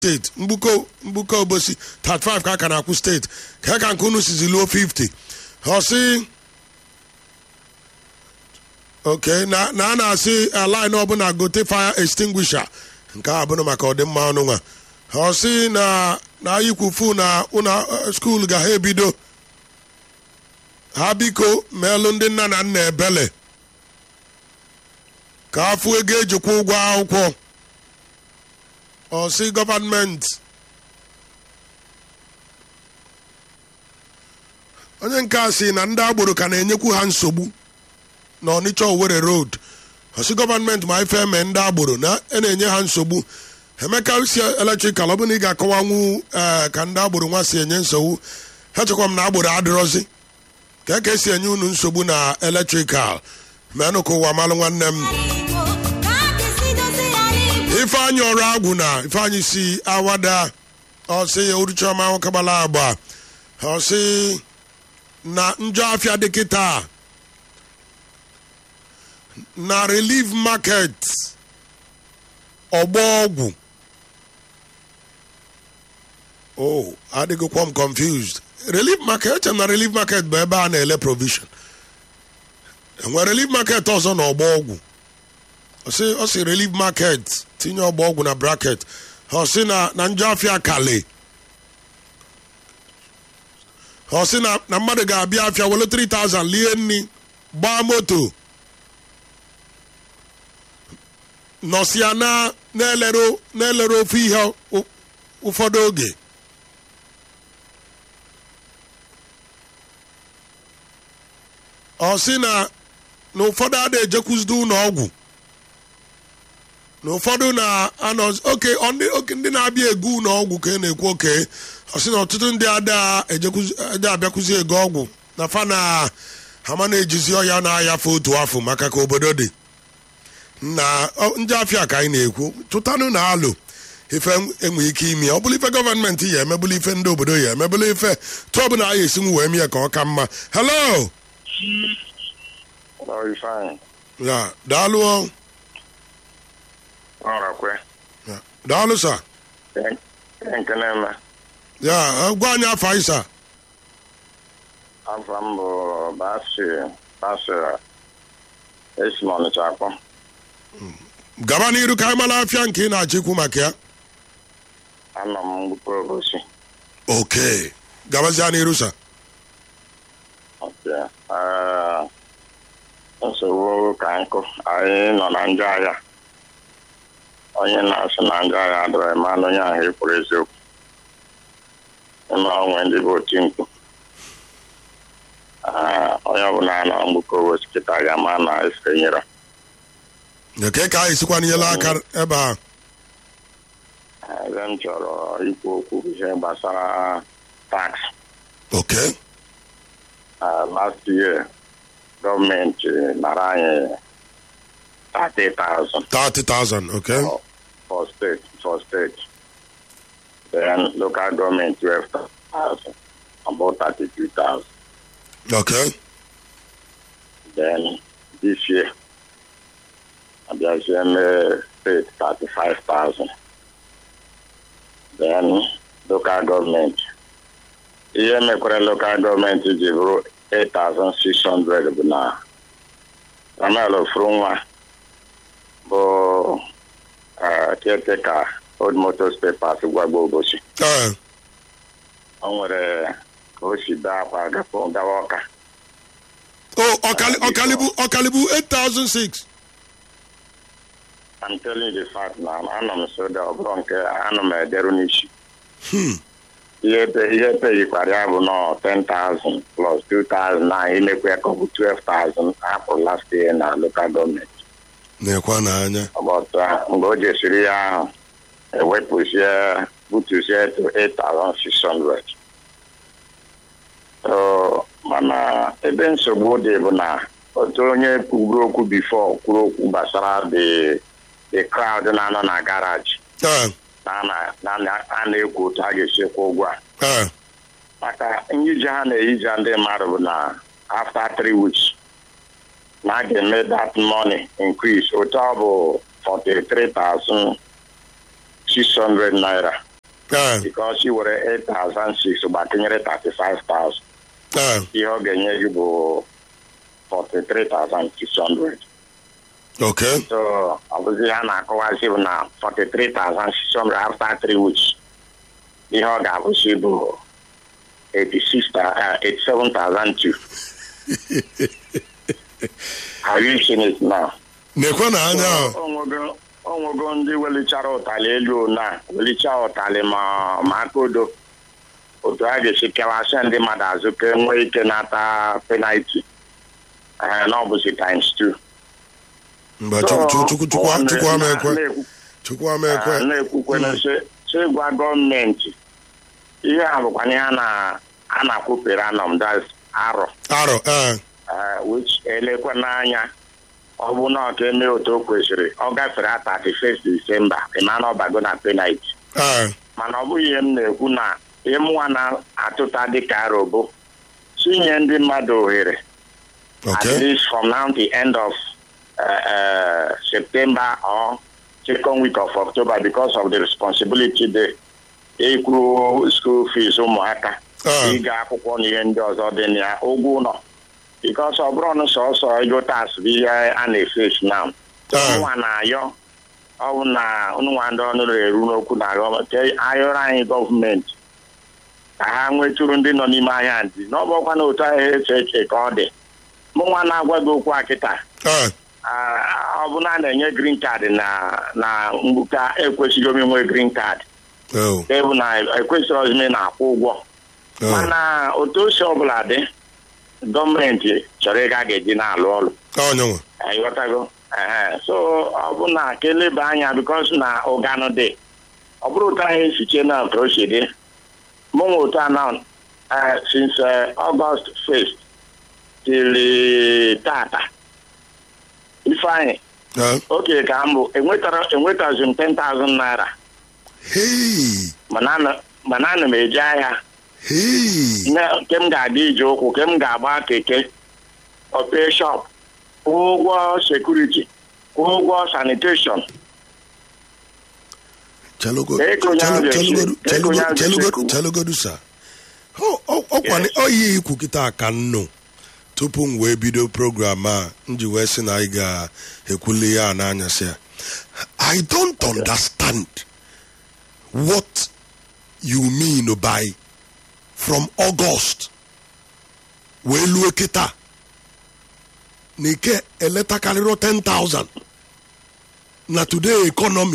steeti mgbuko mgbuko obosi 35 ka a ka na-akwụ steeti ka ka nke unu sizi luo 50 ọsị oke na na a na-asị line ọbụla gote fire extinguisher nke a bụrụ maka ọdịmma ọnụ nwa ọsị na na ayikwufu na ụna skuul ga ha ebido ha biko meelụ ndị nna na nna ebele ka afụ ego ejikwa ụgwọ akwụkwọ ọsị gọvanmenti onye nke a sị na ndị agboro ka na-enyekwu ha nsogbu na ọnịcha owere road ọsị gọvanmenti ma ife eme ndị agboro na a na-enye ha nsogbu emeka si eletrikal ọ bụ na ị ga-akọwanwu ee ka ndị agboro nwa si enye nsogbu ha chekwa m na agboro adịrọzi ka eke esi enye unu nsogbu na eletrikal menụ ka ụwa malụ nwanne m ifeanyị ọrụ agwụ na ifeanyị si awada ọsị ya uruchiọma nwokagbala agba ọsị na njọ afịa dị kịta na relief market ọgbọ ọgwụ oh adịghịkwa m confused relief market eche m na relief market bụ ebe a na-ele provision enwere relief market ọzọ na ọgbọ ọgwụ ọ sị relief market tinye ọgbọ ọgwụ na bracket ọ sị na na njọ afịa kale ọ sị na na mmadụ ga-abịa afịa wele 3000 lie nri gbaa moto nọsịa na na-elere na-elere ofe ihe ụfọdụ oge ọ sị na na ụfọdụ ada ejekwuzide ụlọ ọgwụ na ụfọdụ na-anọ oke oke ndị na-abịa ego ụlọ ọgwụ ka ị na-ekwu oke ọ sị na ọtụtụ ndị ada abịakwuzi ego ọgwụ na fa na hama na-ejizi ọya na-ayafe otu afọ maka ka obodo dị na ndị afịa ka anyị na-ekwu tụtanụ na alụ ife enwe ike ime ọ bụrụ ife gọọmenti ya emebụla ife ndị obodo ya emebụla ife tụọ bụ na a ga-esi wee mie ka ọ ka mma hello ya daalụ daalụ sa ya gwa anyị afọ anyị sa afọ m bụ basi basi esi m ọnịcha akpọ gaba n'iru ka anyị mara afịa nke ị na-achịkwu maka ya anọ m mgbukpọ obosi oke gabazia n'iru sa nsogbu ka nkụ anyị nọ na njọ ahịa onye na-asị na njọ ahịa adọrọ mmanụ onye ahụ ekwuru eziokwu ịma onwe ndị bụ oti mkpu onye ọbụla nọ mgbukọ obosi kịta ga-ama na efe nyere nke ka anyị sikwa n'inyela aka ebe a ebe m chọrọ ikwu okwu ihe gbasara tax oke last year gọọmenti nara anyị 30,000 30,000 okay for state for state then local government 12,000 about 32,000 okay then this year abịazie mee state 35,000 then local government ihe mekwara local gọọmenti ji bụrụ 8,600 bụ na Samuel Ofurunwa bụ caretaker old motors papers gwagbo obosi o nwere ka o si bee akwa gawa ọka ọkalibu 8,006 I'm telling you the fact na anọ m soda ọ bụrụ nke anọ m ederu n'isi ihe peyikwara ya bụ nọ 10,000 plus 2,000 na imekwa ya ka ọ bụ 12,000 apụ last year na local gọọmenti na-ekwa n'anya mgbe o jesiri ya ahụ ewepụzie butuzie to 8,600 so mana ebe nsogbu dị bụ na otu onye kwuru okwu bifo kwuru okwu gbasara the crowd na-anọ na garaji a na-ekwu otu a ga-esi kwụ ụgwọ a maka nyije ha na-eyija ndị mmadụ bụ na after three weeks na a ga-eme that money increase otu ọ bụ 43,600 naira ee because i were 8,006 gbakenyere 35,000 ee ihe ọ ga-enye gị bụ 43,600 okay so ọ bụzi ha na-akọwazi bụ na 43,600 after 3 weeks ihe ọ ga-abụzi bụ 86 ta- eh, 87,002 Have you seen it now? nekwe na anya ahụ onwego onwego ndị welichara ụtalị elu na welicha ụtalị ma ma aka odo otu a ga-esi kewasị ndị mmadụ azụ ka enwee ike nata penalti ee na ọ bụzi times two mgbe chukwu chukwu chukwu ọ na- chukwu ama ekwe na-ekwu- chukwu ama ekwe ah, na-ekwukwena sị sị gwa gọọmenti ihe a bụkwa ihe a na- a na-akwụpere anọm das arọ arọ ee uh, which elekwe n'anya ọ bụ na ọka eme otu o kwesịrị ọ gafere a 31 Disemba ịma na ọbago na penalti ee mana ọ bụghị ihe m na-ekwu na ihe m nwa na-atụta dịka aro bụ tinye ndị mmadụ ohere at okay least from now to the end of uh, uh, September or second week of October because of the responsibility dị ịkwụ school fees ụmụaka Ah. ịga akwụkwọ na ihe ndị ọzọ dị na ya ụgwọ ụlọ because ọ bụrụ na sọsọ ego tas bụ ihe a na-efesi na Ah. nwa na-ayọ ọ bụ na nwa ndị ọnụ eru n'okwu na gọọmenti ayọrọ anyị gọọmenti ka ha nwetụrụ ndị nọ n'ime ahịa ndị na ọ bụkwa na otu ahịa eche eche ka ọ dị mụ nwa na-agwa gị okwu a kịta ee ah, ọ bụ na a na-enye green card na na mgbuka ekwesịghị omi nwe green card oh ebu na ekwesịrị ozime na-akwụ ụgwọ oh mana otu osi ọbụla dị gọọmenti chọrọ ịga ga-eji na-alụ ọrụ onyenwe ịghọtago Ehe. so ọ bụ na ka eleba anya bikos na ụganụ dị ọ bụrụ otu anyị esiche na ka o si dị mụnwa otu a na eh, since eh, August 1st till eh, tata ifeanyị ee oke ka m bụ enwetara enwetazi m 10,000 naira hei mana ana- mana ana m eje ahịa hei na- nke m ga-aga ije ụkwụ nke m ga-agba keke ope shop kwụọ ụgwọ sekuriti kwụọ ụgwọ sanitation chelugo Ego onye ahụ ga-esi- chelugodu ego onye ahụ chelugodu ga-esi- chelugodu sa ọkwa oyi ikwu kịta ka nnụ tupu m wee bido program a m ji wee sị na anyị ga-ekwuli ya n'anyasị ya i don't understand what you mean by from august wee lue kịta na ike eletakarịrị 10,000 na today economy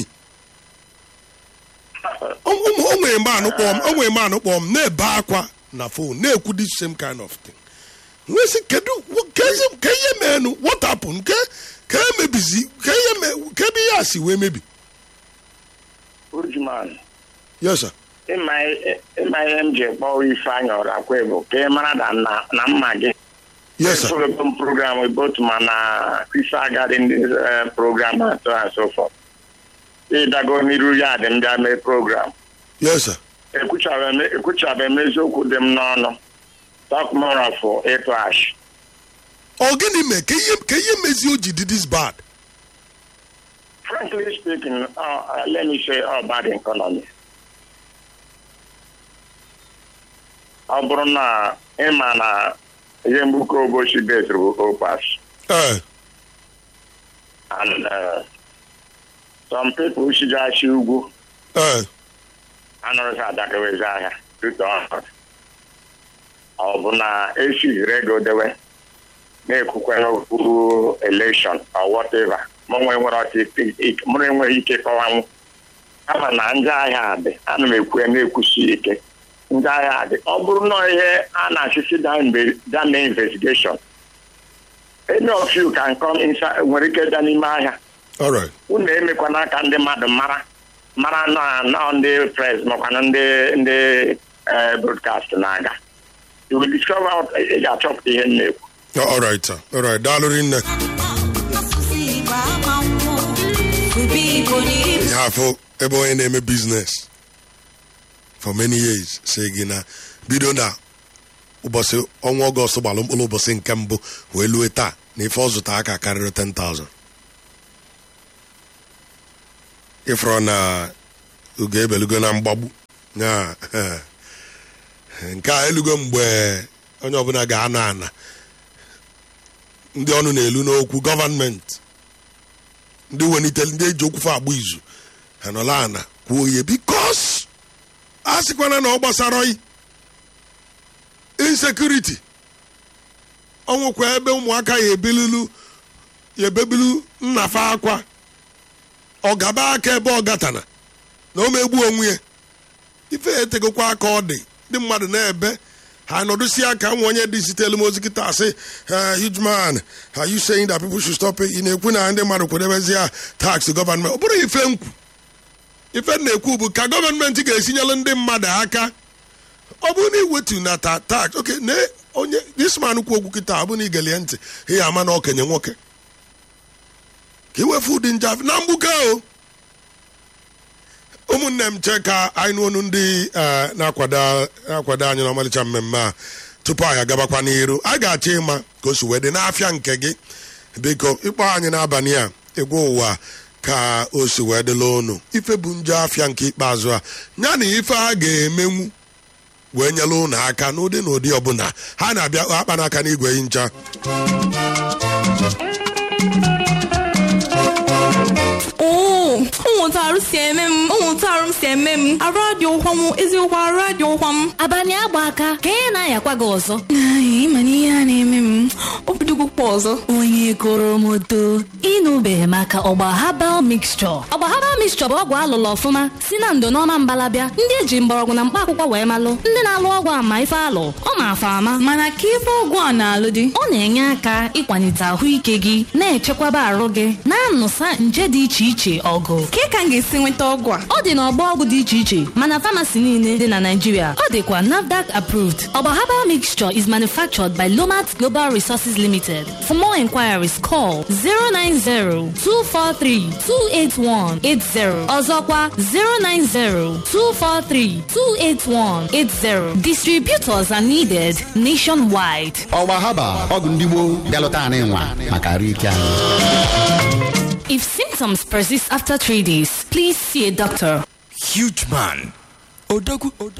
o nwere mgbe anụ kpọm o nwere mgbe anụ kpọm na-ebe akwa na phone na-ekwu this same kind of thing nwesị kedu ke ihe- ke ihe meenụ what happened ke ke emebizi ke ihe me ke ebe ihe a si wee mebi Ujuman, yes sir ịma ịma ihe m ji kpọọ Ifeanyị Ọrakwe bụ ka ị mara na na na mma gị yes sir Esoro m program both ma na Ife Agadi ndị eh, program and so and so forth. ịdago n'iru ya dị m bịa mee program yes sir ekwuchabeghị m eziokwu dị m n'ọnụ takmorafụ ịtụ ash ọ gịnị mee ka ihe ka ihe mezi o ji dị this bad frankly speaking uh, uh, let me say uh, bad economy ọ bụrụ na ịma na ihe mgbuke obochi bet bụ opas ee and uh, some people shigachi ugwu ee anọrọsị adakewezi ahịa dịka ọhụrụ ọ bụ na esi rego dewe na-ekwukwe n'okpuru election or whatever mụnwe nwere ọtụ mụrụ enweghị ike kọwanwu kama na ndị ahịa dị ana m ekwu ya na-ekwusi ike ndị agha dị ọ bụrụ na ihe a na-achịsi dame investigation any of you can come inside nwere ike da n'ime ahịa all right unu emekwana ka ndị mmadụ mara mara na na ndị pres makwana ndị ndị eh, broadcast na-aga you will discover out- ị ga-achọpụta ihe m na-ekwu all right sir all right daalụ rinne ihe afọ ebe onye na-eme biznes for many years si gị na bido na ụbọchị ọnwa ọgọst gbalụ mkpụrụ ụbọchị nke mbụ wee lue taa na ife ọ zụta aka karịrị 10,000 ịfọrọ na oge ebelugo na mgbagbu Ya, nke a elugo mgbe onye ọbụla ga-ana ana ndị ọnụ na-elu n'okwu gọvanmenti ndị welitere ndị eji okwufe agba izu ha nọla ana kwuo ihe bikos a sịkwana na ọ gbasara oyi insekuriti ọnwụkwa ebe ụmụaka ya ebilulu ya ebebilu nnafe akwa ọgaba aka ebe ọ gatana na o megbu onwe ya ife etegokwa aka ọ dị ndị mmadụ na-ebe ha nọdụsi aka nwa onye dị sitelu m ozi kịta asị huge man are you saying that people should stop it ị na-ekwu na ndị mmadụ kwadebezi ya tax gọvanment ọ bụrụ ife nkwu ife na-ekwu bụ ka gọọmenti ga-esinyelu ndị mmadụ aka ọ bụrụ na iwetu na ta tax oke na onye disman kwu okwu kịta ọ bụrụ na igelie ntị ihe ama na okenye nwoke ka iwefu ụdị njafe na mgbuke o ụmụnne m che ka anyị nụọnụ ndị eh, na-akwado na-akwado anyị n'ọmalịcha mmemme a tupu anyị agabakwa n'iru a ga-achọ ịma ka o si wee dị n'afịa nke gị biko ịkpọ anyị n'abalị a egwu ụwa ka o si wee dịla ụnụ ife bụ njọ afịa nke ikpeazụ a ya na ife a ga-emenwu wee nyela ụnụ aka n'ụdị na ụdị ọbụla ha na-abịa akpa n'aka n'igwe ncha oo ụmụntarụ si eme m ụmụntarụ m si eme m arụ adị ụkwa m eziokwu arụ adị ụkwa m abalị agba aka ka ị na-ayakwa gị ọzọ Ai, ịma na ihe a na-eme m obidogokwa ọzọ onye goro m odo ịnụbeghị maka ọgba habal mixture ọgba habal mixture bụ ọgwụ alụlụ ọfụma si na ndo n'ọma mbalabịa ndị eji mgbọrọgwụ na mkpa akwụkwọ wee malụ ndị na-alụ ọgwụ ama ife alụ ọ ma-afa ama mana ka ife ọgwụ a na-alụ dị ọ na-enye aka ịkwalite ahụike gị na-echekwaba arụ gị na-anụsa nje dị iche iche ọgụ ka ka m ga-esi nweta ọgwụ a ọ dị n'ọgbọ ọgwụ dị iche iche mana famasi niile dị na Naịjirịa ọ dịkwa NAFDAC approved ọgba herbal mixture is manufactured by Lomat Global Resources Limited for more inquiries call 090-243-28180 ọzọkwa 090-243-28180 distributors are needed nationwide ọgba haba ọgwụ ndị gboo bịalụta anyị nwa maka arụ ike anyị if symptoms persist after three days please see a doctor Huge man. Odogwu.